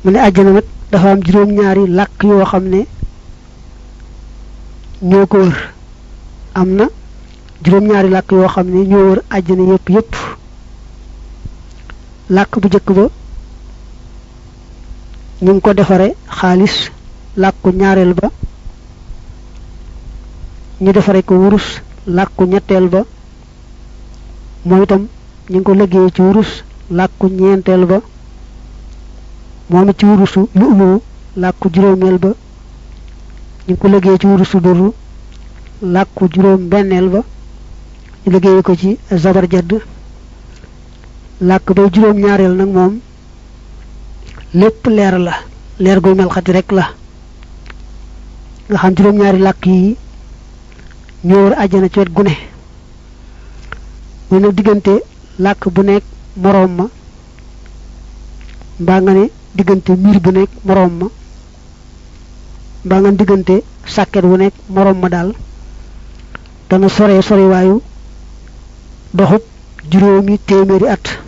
mu ne àjjana nag dafa am juróom-ñaari làkk yoo xam ne ñoo ko wër am na juróom-ñaari làkk yoo xam ne ñoo wër àjjana yépp yépp làkk bu njëkk ba ñu ngi ko defare xaalis làkku ñaareel ba ñu defare ko wurus làkku ñetteel ba moom itam ñu ngi ko liggéey ci wurus làkku ñeenteel ba moom it ci wurusu lu umu làkku juróomeel ba ñu ngi ko liggéey ci wurusu duru làkku juróom benneel ba ñu liggéey ko ci zabarjad làkk bay juróom ñaareel nag moom lépp leer la leer guy melxati rek la nga xam juróom ñaari làkk yi ñoo war àjjana ci wet gu ne muy nag diggante làkk bu nekk moroom ma mbaa nga ne diggante miir bu nekk moroom ma mbaa nga ne diggante sàkket bu nekk moroom ma daal dana sore sore waayu doxub juróomi téeméeri at